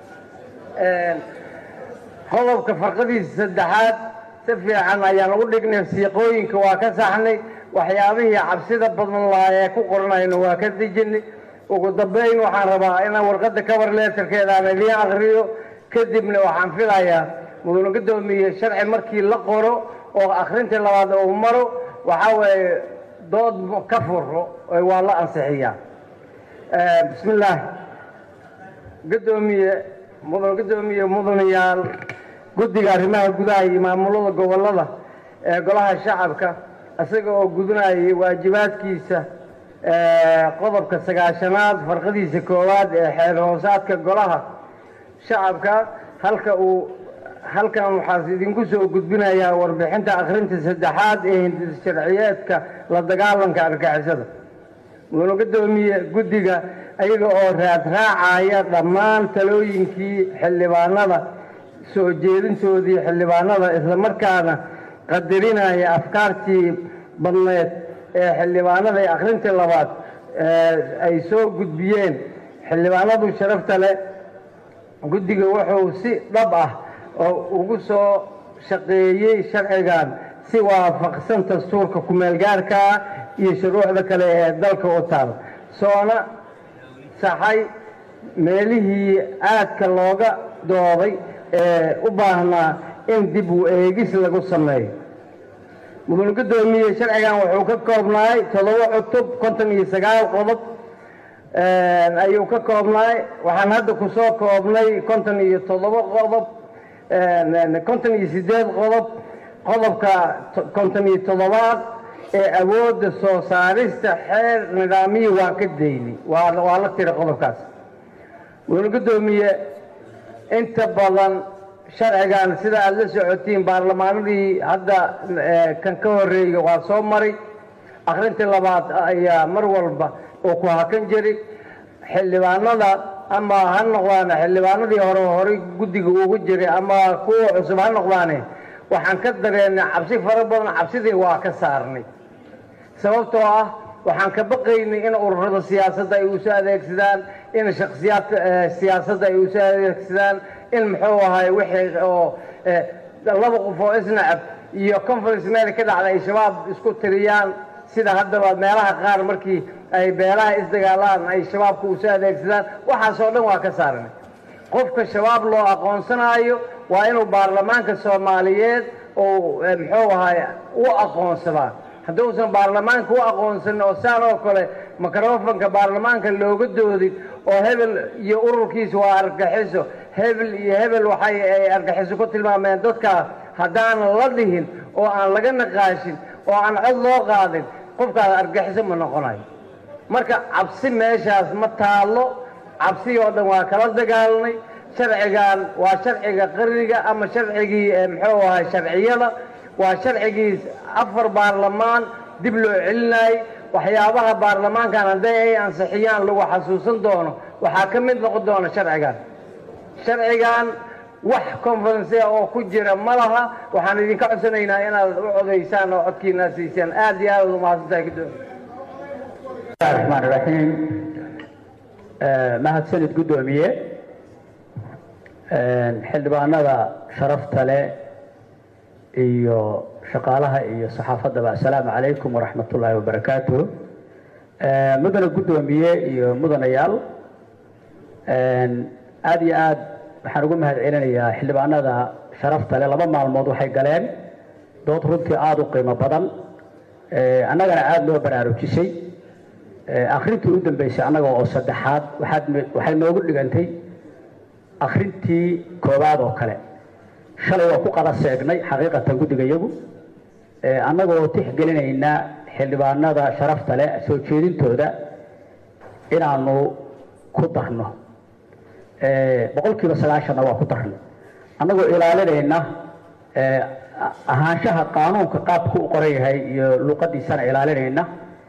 [SPEAKER 24] qodobka farqadiisa saddexaad si fiican ayaan ugu dhignay siiqooyinka waa ka saxnay waxyaabihii cabsida badan lahaa ee ku qoranayna waa ka dejinay ugu dambeyn waxaan rabaa inaan warqadda cover letterkeeda aan idiin akriyo kadibna waxaan filayaa mudane guddoomiye sharci markii la qoro oo akhrintii labaad uu maro waxaa weeye dood ka furo waa la ansixiyaa bismi illaahi guddoomiye mudan guddoomiye mudanayaal guddiga arrimaha gudaha iyo maamulada gobollada ee golaha shacabka isaga oo gudunayay waajibaadkiisa qodobka sagaashanaad farqadiisa koowaad ee xeer hoosaadka golaha shacabka halka uu halkan waxaas idinku soo gudbinayaa warbixinta akhrinta saddexaad ee hindis sharciyeedka la dagaalanka argixisada mudane guddoomiye guddiga ayaga oo raadraacaya dhammaan talooyinkii xildhibaanada soo jeedintoodii xildhibaanada islamarkaana qadarinaya afkaartii badneed ee xildhibaanada ee akhrintii labaad ay soo gudbiyeen xildhibaanadu sharafta leh guddiga wuxuu si dhab ah oo ugu soo shaqeeyey sharcigan si waafaqsan dastuurka ku-meelgaarka ah iyo shuruucda kale ee dalka u taal soona saxay meelihii aadka looga dooday ee u baahnaa in dib u eegis lagu sameeyo mudane guddoomiye sharcigan wuxuu ka koobnaay toddoba cutub konton iyo sagaal qodob ayuu ka koobnaay waxaan hadda ku soo koobnay konton iyo toddoba qodob konton iyo siddeed qodob qodobka konton iyo toddobaad ee awoodda soo saarista xeer nidaamiyi waa ka dayni waa waa la tira qodobkaas mudane guddoomiye inta badan sharcigan sida aada la socotiin baarlamaanadii hadda kan ka horreeyey waa soo maray akhrintii labaad ayaa mar walba oo ku hakan jiray xildhibaanada ama ha noqdaan xildhibaanadii hore horey guddiga ugu jiray ama kuwa cusub ha noqdaane waxaan ka dareennay cabsi fara badan cabsidii waa ka saarnay sababtoo ah waxaan ka baqaynay in ururada siyaasadda ay usoo adeegsadaan in shakhsiyaadka siyaasadda ay usoo adeegsadaan in muxuu ahay wixii oo laba qof oo isnacab iyo conference meel ka dhacda ay shabaab isku tiriyaan sida haddaba meelaha qaar markii ay beelaha isdagaalaan ay shabaabka usoo adeegsadaan waxaasoo dhan waa ka saarnay qofka shabaab loo aqoonsanaayo waa inuu baarlamaanka soomaaliyeed oo muxuu ahay u aqoonsadaa hadduusan baarlamaanka u aqoonsanin oo saan oo kale microfonka baarlamaanka looga doodin oo hebel iyo ururkiisa waa argaxiso hebel iyo hebel waxay ay argaxiso ku tilmaameen dadka haddaanan la dhihin oo aan laga naqaashin oo aan cod loo qaadin qofkaas argaxiso ma noqonayo marka cabsi meeshaas ma taallo cabsi oo dhan waa kala dagaalnay sharcigan waa sharciga qarniga ama sharcigii muxuu ahay sharciyada waa sharcigii afar baarlamaan dib loo celinayay waxyaabaha baarlamaankan hadday ay ansixiyaan lagu xasuusan doono waxaa ka mid noqon doona sharcigan sharcigan wax conferencea oo ku jira ma laha waxaan idinka codsanaynaa inaad u codaysaan oo codkiina siisaan aad iyo aad umahadsantahay gudoomiye
[SPEAKER 5] raxmaan raxiim mahadsanid guddoomiye xildhibaanada sharafta leh iyo shaqaalaha iyo saxaafaddaba assalaamu calaykum waraxmat ullaahi wabarakaatu mudane guddoomiye iyo mudanayaal aada iyo aad waxaan ugu mahad celinayaa xildhibaanada sharafta leh laba maalmood waxay galeen dood runtii aada u qiimo badan annagana aada loo baraarujisay akhrintii u dambeysay annaga oo saddexaad waxaad waxay noogu dhigantay akhrintii koowaad oo kale shalay waa ku qada seegnay xaqiiqatan guddiga iyagu annagoo tixgelinayna xildhibaanada sharafta leh soo jeedintooda inaanu ku darno boqolkiiba sagaashanna waa ku darnay annagoo ilaalinayna ahaanshaha qaanuunka qaabku u qoran yahay iyo luuqadiisana ilaalinayna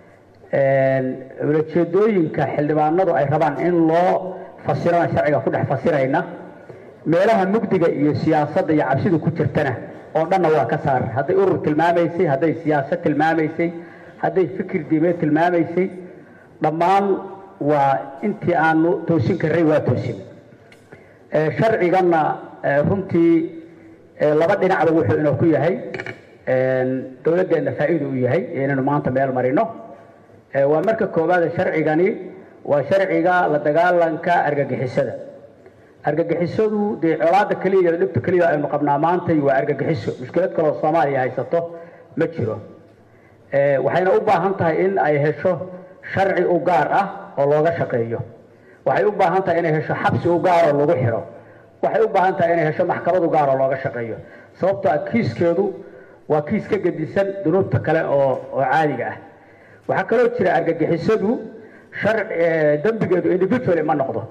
[SPEAKER 5] ulajeedooyinka xildhibaanadu ay rabaan in loo fasirana sharciga ku dhex fasirayna meelaha mugdiga iyo siyaasadda iyo cabsidu ku jirtana oo dhanna waa ka saar hadday urur tilmaamaysay hadday siyaasad tilmaamaysay hadday fikir diimeed tilmaamaysay dhammaan waa intii aanu toosin karray waa toosin sharciganna runtii laba dhinacba wuxuu inoo ku yahay dowladdeenna faa'iido u yahay inaynu maanta meel marino waa marka koowaad sharcigani waa sharciga la dagaalanka argagixisada argagixisadu dee colaada keliya iyo dhibta keliya aynu qabnaa maantay waa argagixiso mushkilad kaloo soomaaliya haysato ma jiro waxayna u baahan tahay in ay hesho sharci u gaar ah oo looga shaqeeyo waxay u baahan tahay inay hesho xabsi u gaar oo lagu xidho waxay u baahan tahay inay hesho maxkamad u gaar oo looga shaqeeyo sababtoo ah kiiskeedu waa kiis ka gedisan dunuubta kale oo oo caadiga ah waxaa kaloo jira argagixisadu dembigeedu individually ma noqdo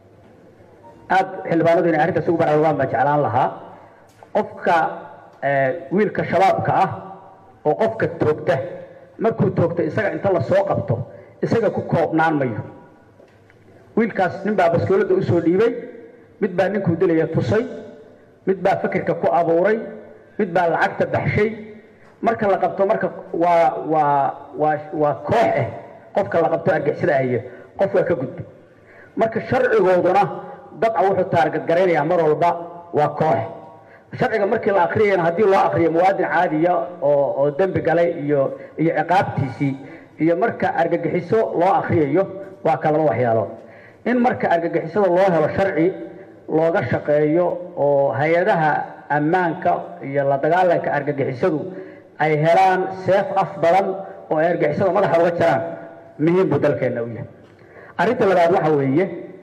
[SPEAKER 5] aad xildhibaanadu inay arrintaas ugu baraarugaan baan jeclaan lahaa qofka wiilka shabaabka ah oo qofka toogta markuu toogta isaga inta la soo qabto isaga ku koobnaan mayo wiilkaas nin baa baskooladda usoo dhiibay mid baa ninkuu dilaya tusay mid baa fikirka ku abuuray mid baa lacagta baxshay marka la qabto marka waa waa waa waa koox ah qofka la qabto argixisada ahiye qof waa ka gudbay marka sharcigooduna dabca wuxuu taargadgaraynayaa mar walba waa koox sharciga markii la akriyayna haddii loo akriyo muwaadin caadiya oo oo dembi galay iyo iyo ciqaabtiisii iyo marka argagixiso loo akriyayo waa ka laba waxyaalood in marka argagixisada loo helo sharci looga shaqeeyo oo hay-adaha ammaanka iyo la dagaalanka argagixisadu ay helaan seef af badan oo ay argagixisada madaxa uga jiraan muhiim buu dalkeenna u yahay arrinta labaad waxa weeye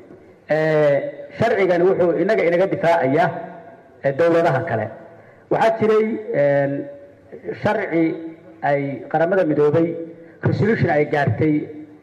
[SPEAKER 5] sharcigani wuxuu inaga inaga difaacayaa dowladaha kale waxaa jiray sharci ay qaramada midoobay resolution ay gaartay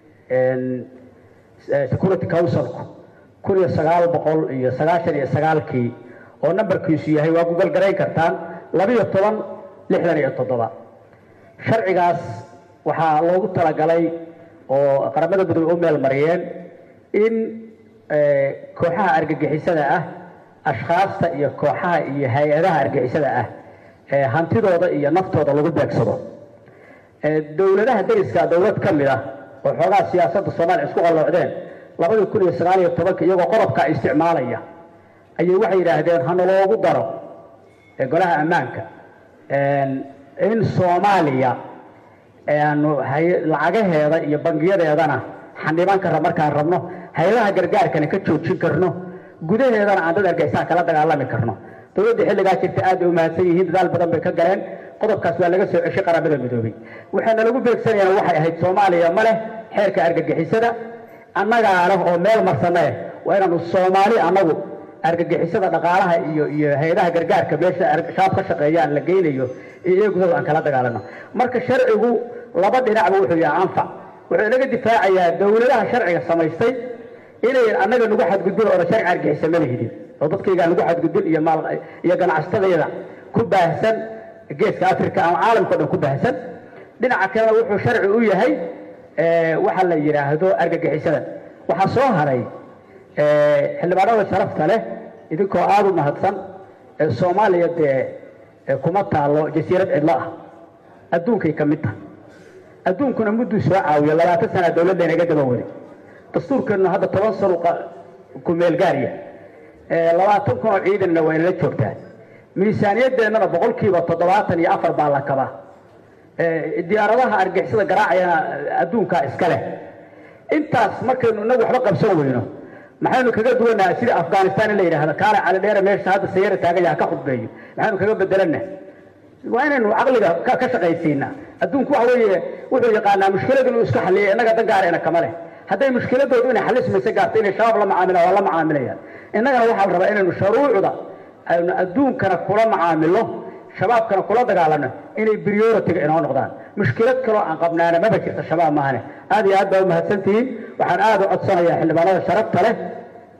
[SPEAKER 5] security councilku kun iyo sagaal boqol iyo sagaashan iyo sagaalkii oo nambarkiisu yahay waa google garayn kartaan labiyo toban lixdan iyo toddoba sharcigaas waxaa loogu talagalay oo qaramada midoobey u meel mariyeen in kooxaha argagixisada ah ashkhaasta iyo kooxaha iyo hay-adaha argagixisada ah hantidooda iyo naftooda lagu beegsado dowladaha dariska dowlad ka mid ah oo xoogaha siyaasadda soomaaliya isku qalloocdeen labadii kun iyo sagaal iyo tobanka iyagoo qodobkaa isticmaalaya ayay waxay yidhaahdeen hana loogu daro golaha ammaanka in soomaaliya aanu lacagaheeda iyo bangiyadeedana xandhiban karra markaan rabno hay-adaha gargaarkana ka joojin karno gudaheedana aan dad argixisaan kala dagaalami karno dowladda xilligaa jirta aad bay u mahadsan yihiin dadaal badan bay ka galeen qodobkaas waa laga soo ceshay qaramada midoobay waxayna lagu beegsanayaan waxay ahayd soomaaliya ma leh xeerka argagixisada annagaa leh oo meel marsana eh waa inaanu soomaali annagu argagixisada dhaqaalaha iyo iyo hay-adaha gargaarka meesha shaab ka shaqeeyaan la geynayo iyo iyagudooda aan kala dagaalano marka sharcigu laba dhinacba wuxuu yahay anfac wuxuu inaga difaacayaa dowladaha sharciga samaystay inayn annaga nagu xadgudbin oona sharci argixisa ma lihidin oo dadkaygaa nagu xadgudbin iyo maal iyo ganacsatadayada ku baahsan geeska africa ama caalamka o dhan ku baahsan dhinaca kalena wuxuu sharci u yahay waxa la yidhaahdo argagixisada waxaa soo haray xildhibaanada sharafta leh idinkoo aada u mahadsan soomaaliya dee kuma taalo jasiirad cidlo ah adduunkay ka mid tahay adduunkuna mudduu soo caawiyo labaatan sana dowladda inaga daba wadi dastuurkeennu hadda toban sano ku meelgaarya labaatan kun oo ciidanna waa inala joogtaa miisaaniyadeennana boqolkiiba toddobaatan iyo afar baa la kabaa diyaaradaha argixisada garaacayana adduunkaa iska leh intaas markaynu inagu waxba qabsan weyno maxaynu kaga duwanaha sida afghanistan in la yidhaahdo kaale cali dheere meesha hadda sayara taagan yaha ka khudbeeyo maxaynu kaga bedelana waa inaynu caqliga ka shaqaysiinaa adduunku waxa weeye wuxuu yaqaanaa mushkilad inuu iska xalliyo innaga dan gaarayna kama leh hadday mushkiladoodu inay xalismaysa gaarto inay shabaab la macaamilaan waa la macaamilayaan innagana waxaa la rabaa inaynu shuruucda aynu adduunkana kula macaamilo shabaabkana kula dagaalano inay prioritiga inoo noqdaan mushkilad kaloo aan qabnaana maba jirta shabaab maahane aad iyo aad baa u mahadsantihiin waxaan aada u codsanayaa xildhibaanada sharafta leh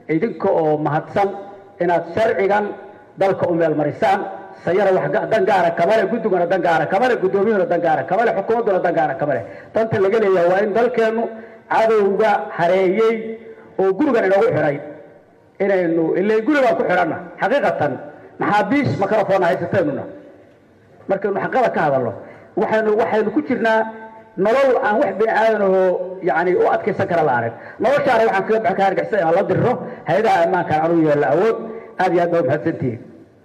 [SPEAKER 5] idinka oo mahadsan inaad sharcigan dalka u meelmarisaan sayara wax ga- dan gaara kamale guddiguna dan gaara kamale guddoomiyuhuna dan gaara kamale xukuumadduna dan gaara kamale danta laga leeyahay waa in dalkeennu cadowga hareeyey oo gurigan inoogu xidhay inaynu ilay gurigaan ku xidhanna xaqiiqatan maxaabiis microphone haysateennuna markaynu xaqada ka hadalno waxaynu waxaynu ku jirnaa nolol aan wax bini aadan oo yani u adkaysan kara la arag noloshaana waxaan kaga baxan ka hargeysa inaan la dirro hay-adaha ammaanka aan u yeelno awood aad iyo aad baa umahadsantihiin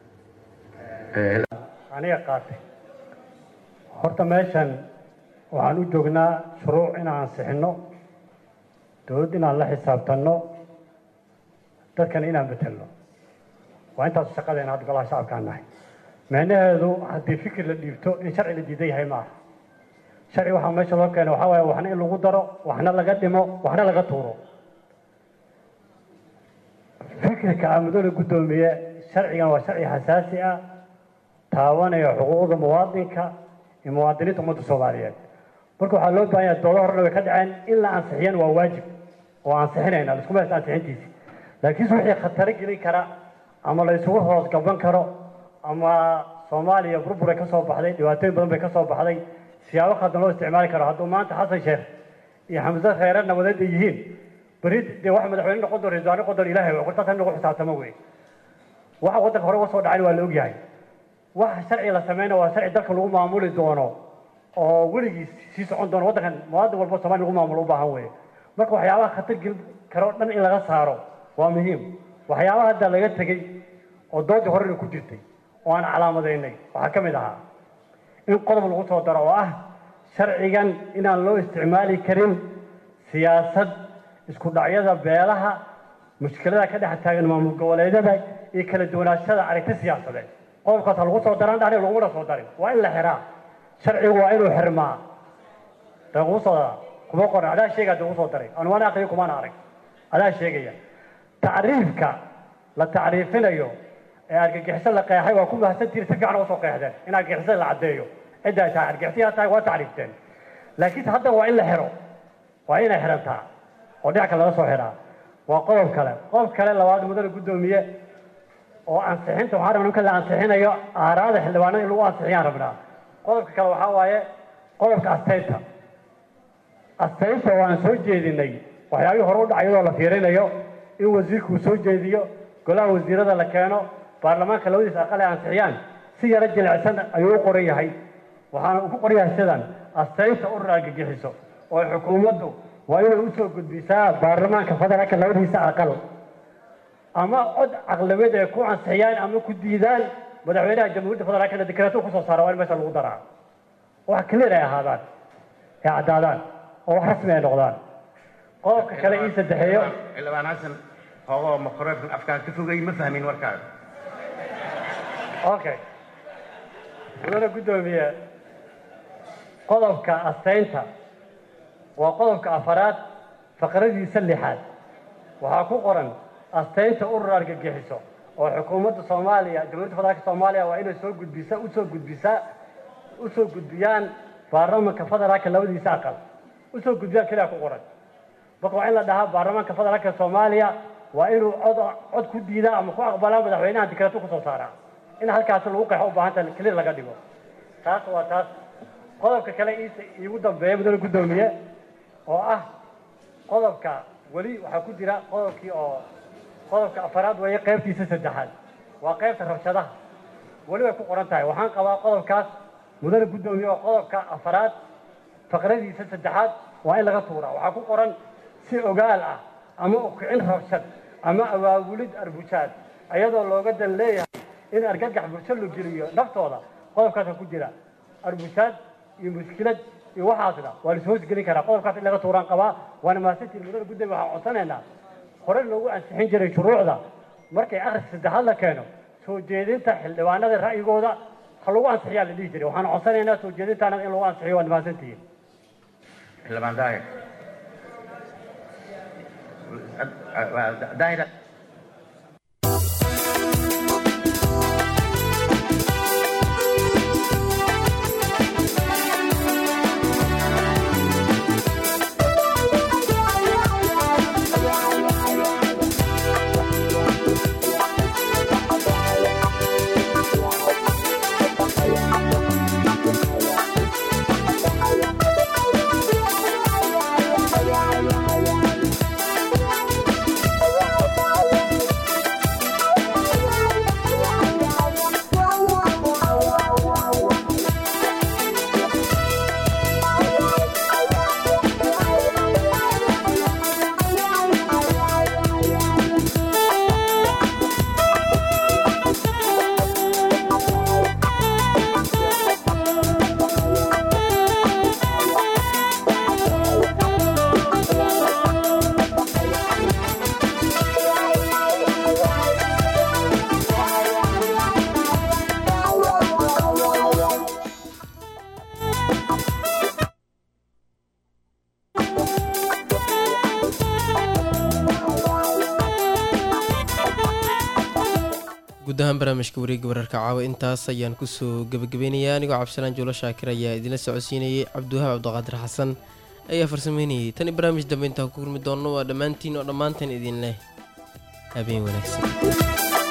[SPEAKER 6] aniga qaatay horta meeshan waxaan u joognaa shuruuc inaan ansixinno dowladd inaan la xisaabtanno dadkana inaan betelno waa intaas shaqadeena hadda golaha shacabkaan nahay micnaheedu haddii fikir la dhiibto in sharci la diidan yahay maaha sharci waxaa meesha loo keena waxaa waaye waxna in lagu daro waxna laga dhimo waxna laga tuuro fikirka amadooda guddoomiye sharcigan waa sharci xasaasi ah taabanaya xuquuqda muwaadinka iyo muwaadiniinta ummadda soomaaliyeed marka waxaa loo baahan yahay doodo horena way ka dhaceen in la ansixiyana waa waajib oo ansixinayna laiskuma haysta ansixintiisi laakiinse wixii khataro gelin kara ama la isugu hoos gaban karo ama soomaaliya burburay ka soo baxday dhibaatooyin badan bay ka soo baxday siyaabo khaldan loo isticmaali karo hadduu maanta xasan sheekh iyo xamse kheyre nabadeed ay yihiin beri dee wax madaxweyne noqon doon raisal noqon doon ilaahay waa qortaas in lagu xisaabtamo wey waxa waddanka hore uga soo dhacayn waa la ogyahay waxa sharci la sameyna waa sharci dalka lagu maamuli doono oo weligiis sii socon doono waddankan muwaadin walba soomaali lagu maamulo u baahan weeye marka waxyaabaha khatar gelin karo dhan in laga saaro waa muhiim waxyaabaha hadda laga tegey oo doodii horena ku jirtay oo aan calaamadaynay waxaa ka mid ahaa in qodob lagu soo daro oo ah sharcigan inaan loo isticmaali karin siyaasad isku dhacyada beelaha mushkilada ka dhex taagan maamul goboleedyada iyo kala duwanaashada aragti siyaasadeed qodobkaas ha lagu soo daran dhani lagumana soo darin waa in la xiraa sharcigu waa inuu xirmaa dagu soo kuma qoran adaa sheegaya dagu soo daray anu waan aqriyo kumana arag adaa sheegaya tacriifka la tacriifinayo ee argagixiso la qeexay waa ku mahadsantihin si fiican uga soo qeexdeen in argagixisada la caddeeyo cidda ay tahay argagixisiyaa tahay waa tacriifteen laakiinse hadda waa in la xiro waa inay xirantaa oo dhinac kale laga soo xiraa waa qodob kale qodob kale labaad mudane guddoomiye oo ansixinta waxaan rabnaa marka la ansixinayo aaraada xildhibaanada in lagu ansixiyaan rabnaa qodobka kale waxaa waaye qodobka asteynta asteynta waan soo jeedinay waxyaabihii hore u dhacay iyadoo la fiirinayo in wasiirku uu soo jeediyo golaha wasiirada la keeno baarlamaanka labadiisa aqal ay ansixiyaan si yaro jilicsan ayuu u qoran yahay waxaana uu ku qoran yahay sidan asteynta urur argagixiso oo xukuumaddu waa inay usoo gudbisaa baarlamaanka federaalka labadiisa aqal ama cod caqlabeed ay ku ansixiyaan ama ku diidaan madaxweynaha jamhuuriyadda federaalka dekreeto kusoo saara waa in meesha lagu daraa wax clear ay ahaadaan ay caddaadaan oo wax rasmi ay noqdaan qodobka kale ii saddexeeyo
[SPEAKER 23] xildhibaan xasan hoogoo makaroofkan afkaan ka fogay ma fahmin warkaaga
[SPEAKER 6] okay mudane guddoomiye qodobka asteynta waa qodobka afaraad faqradiisa lixaad waxaa ku qoran asteynta urur argagixiso oo xukuumadda soomaaliya jamhuuriyadda federaalka soomaaliya waa inay soo gudbisa usoo gudbisaa usoo gudbiyaan baarlamanka federaalka labadiisa aqal usoo gudbiyaan keliya ku qoran marka waa in la dhahaa baarlamaanka federaalka soomaaliya waa inuu cod cod ku diidaa ama ku aqbalaa madaxweynaha dikreeto kusoo saaraa in halkaasi lagu qeexo u baahanta keliya laga dhigo taas waa taas qodobka kale iis- iigu dambeeya mudane guddoomiye oo ah qodobka weli waxaa ku jira qodobkii oo qodobka afaraad weeye qaybtiisa saddexaad waa qaybta rabshadaha weli way ku qoran tahay waxaan qabaa qodobkaas mudane guddoomiye oo qodobka afaraad faqradiisa saddexaad waa in laga tuuraa waxaa ku qoran si ogaal ah ama ukicin rabshad ama abaabulid arbujaad ayadoo looga dan leeyahay in argagax bulsho la geliyo naftooda qodobkaasa ku jira arbujaad iyo mushkilad iyo waxaasna waa la ishoos gelin karaa qodobkaas in laga tuuraan qabaa waana mahadsantiin mudane guddoomiye waxaan codsanaynaa hore loogu ansixin jiray shuruucda markay akhriska saddexaad la keeno soo jeedinta xildhibaanada ra'yigooda ha lagu ansixiyaa la dhihi jiray waxaan codsanaynaa soo jeedintaana in lagu ansixiyo waad mahadsantihiin
[SPEAKER 23] xildhibaan daahir daahir
[SPEAKER 1] guud ahaan barnaamijka wareegga wararka caawa intaas ayaan kusoo gebagabeynayaa anigoo cabdisalaan juulo shaakir ayaa idinla socodsiinayay cabdiwahaab cabdiqaadir xasan ayaa farsameynayay tan iyo barnaamij dambe intaan ku kulmi doonno waa dhammaantiin oo dhammaantan idin leh habeen wanaagsan